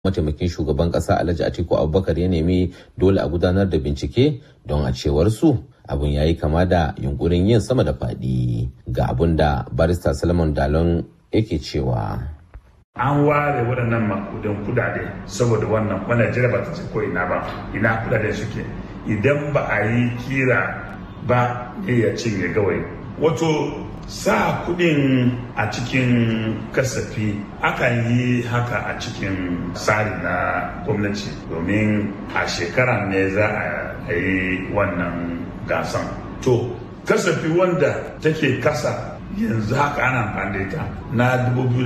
mataimakin shugaban kasa alhaji atiku abubakar ya nemi dole a gudanar da bincike don a cewar su abun ya yi kama da yunkurin yin sama da faɗi ga abun da barista salman dalon yake cewa an ware waɗannan makudan kudade saboda wannan wannan jira ba ta ce ko ina ba ina kudade suke idan ba a yi kira ba ne ya cinye gawai wato sa kudin a cikin kasafi akan yi haka a cikin tsari na gwamnati domin a shekara ne za a yi wannan gasan to kasafi wanda take kasa yanzu haka ana amfani da ita na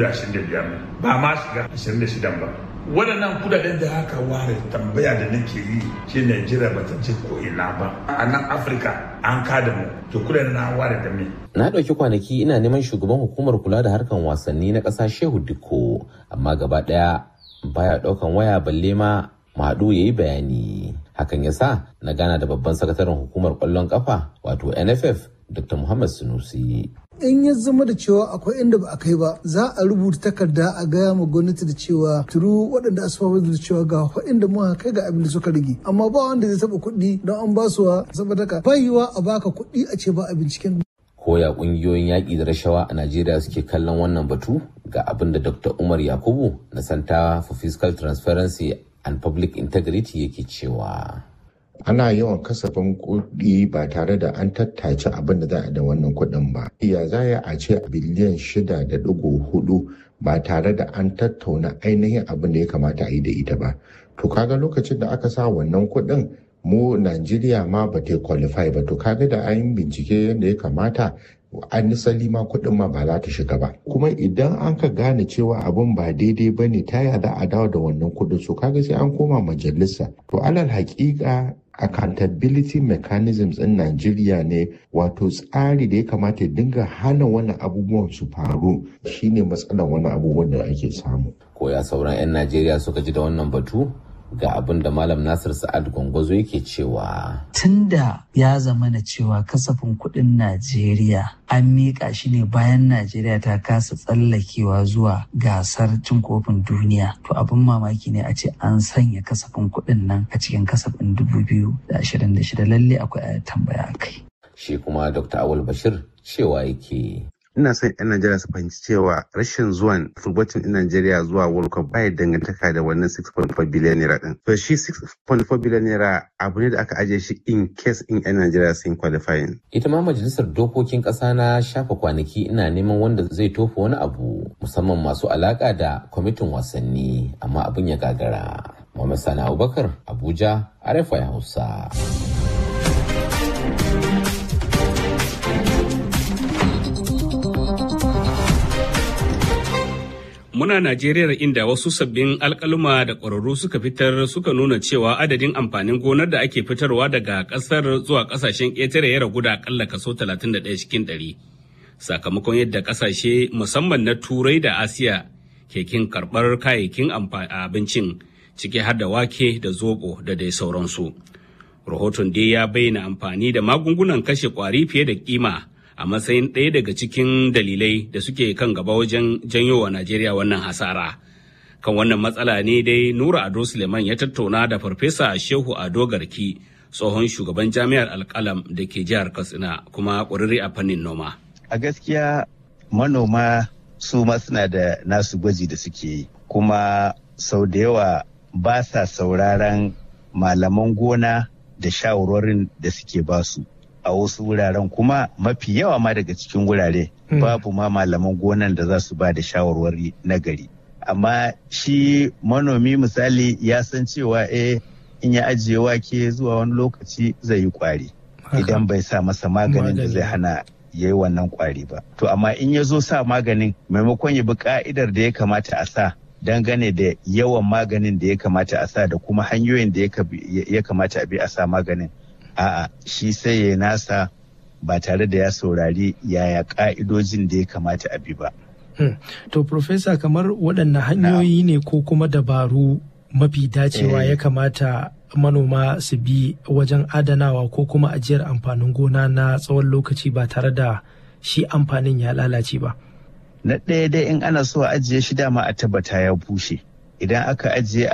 2025 ba ma shiga 26 ba waɗannan kudaden da aka ware tambaya da nake yi shi Najeriya ba ta je ko ina ba a nan Afirka an kada mu to kudaden na ware da me na ɗauki kwanaki ina neman shugaban hukumar kula da harkan wasanni na ƙasa Shehu Dikko amma gaba ɗaya baya ɗaukan waya balle ma Madu ya yi bayani hakan ya sa na gana da babban sakataren hukumar ƙwallon ƙafa wato NFF Dr. Muhammad Sunusi. in ya zama da cewa akwai inda ba a kai ba za a rubuta takarda a gaya ma gwamnati da cewa turu waɗanda asfafa da cewa ga inda muka kai ga abin da suka rage amma ba wanda zai taɓa kuɗi don an ba su saboda ka bayiwa a baka kuɗi a ce ba a binciken koya ƙungiyoyin yaƙi da rashawa a Najeriya suke kallon wannan batu ga abin da Dr. Umar Yakubu na Center for Fiscal Transparency and Public Integrity yake cewa. ana yawan kasafin kuɗi ba tare da an tattace abin da za a da wannan kuɗin ba. Ya za a ce biliyan shida da ɗigo hudu ba tare da an tattauna ainihin abin da ya kamata a yi da ita ba. To kaga lokacin da aka sa wannan kuɗin mu Najeriya ma ba ta qualify ba to kaga da an bincike yadda ya kamata an nisali ma kuɗin ma ba za ta shiga ba kuma idan an ka gane cewa abin ba daidai ba ne ta yada a dawo da wannan kuɗin so kaga sai an koma majalisa to alal haƙiƙa accountability mechanisms in Najeriya ne wato tsari da ya kamata ya dinga hana wannan abubuwan su faru shine matsalar wannan abubuwan da ake samu. Koya sauran 'yan Najeriya suka ji da wannan batu ga abin da Malam Nasir Sa'ad Gwangwazo yake cewa. Tunda ya zama na cewa kasafin kuɗin Najeriya an miƙa shi ne bayan Najeriya ta kasa tsallakewa zuwa gasar cin kofin duniya. To abin mamaki ne a ce an sanya kasafin kuɗin nan a cikin kasafin 2026 lalle akwai tambaya kai. Shi kuma Dr. Awul Bashir cewa yake. ina son 'yan Najeriya su fahimci cewa rashin zuwan furbacin 'yan Najeriya zuwa World Cup baya dangantaka da wannan 6.4 biliyan naira din. To shi 6.4 biliyan naira abu ne da aka ajiye shi in case in 'yan Najeriya sun qualifying. Ita ma majalisar dokokin ƙasa na shafa kwanaki ina neman wanda zai tofa wani abu musamman masu alaƙa da kwamitin wasanni amma abin ya gagara. Muhammad Sani Abubakar Abuja RFI Hausa. Muna Najeriya inda wasu sabbin alkaluma da ƙwararru suka fitar suka nuna cewa adadin amfanin gonar da ake fitarwa daga ƙasar zuwa ƙasashen ƙetare ya ragu da aƙalla kaso 31 cikin ɗari. Sakamakon yadda ƙasashe musamman na Turai da Asiya ke kin karɓar kayayyakin abincin ciki har da wake da zoɓo da dai sauransu. Rahoton dai ya bayyana amfani da magungunan kashe ƙwari fiye da kima. a matsayin ɗaya daga cikin dalilai da suke kan gaba wajen janyo wa Najeriya wannan hasara. Kan wannan matsala ne dai Nura Ado Suleiman ya tattauna da Farfesa Shehu Ado Garki, tsohon shugaban jami'ar Alkalam da ke jihar Katsina kuma ƙwararre a fannin noma. A gaskiya manoma su ma suna da nasu gwaji da suke yi, kuma sau da yawa ba sa sauraron malaman gona da shawarwarin da suke basu. a wasu wuraren kuma mafi yawa ma daga cikin wurare babu ma malaman gonan da za su ba da shawarwari na gari amma shi manomi misali ya san cewa eh in ya ajiye wake zuwa wani lokaci zai yi kwari idan bai sa masa maganin da zai hana ya yi wannan kwari ba to amma in ya zo sa maganin maimakon ya bi ka'idar da ya kamata a sa dangane da yawan maganin da ya kamata a sa da kuma hanyoyin da ya kamata a bi a sa maganin a'a shi sai ya nasa ba tare da ya saurari yaya ka'idojin da ya kamata a bi ba. Hmm. To, Profesa, kamar waɗanne hanyoyi ne ko kuma dabaru mafi dacewa ya kamata manoma su bi wajen adanawa ko kuma ajiyar amfanin gona na tsawon lokaci ba tare da shi amfanin ya lalace ba. Na ɗaya dai in ana so a ajiye shi dama a tabbata ya bushe. idan aka ajiye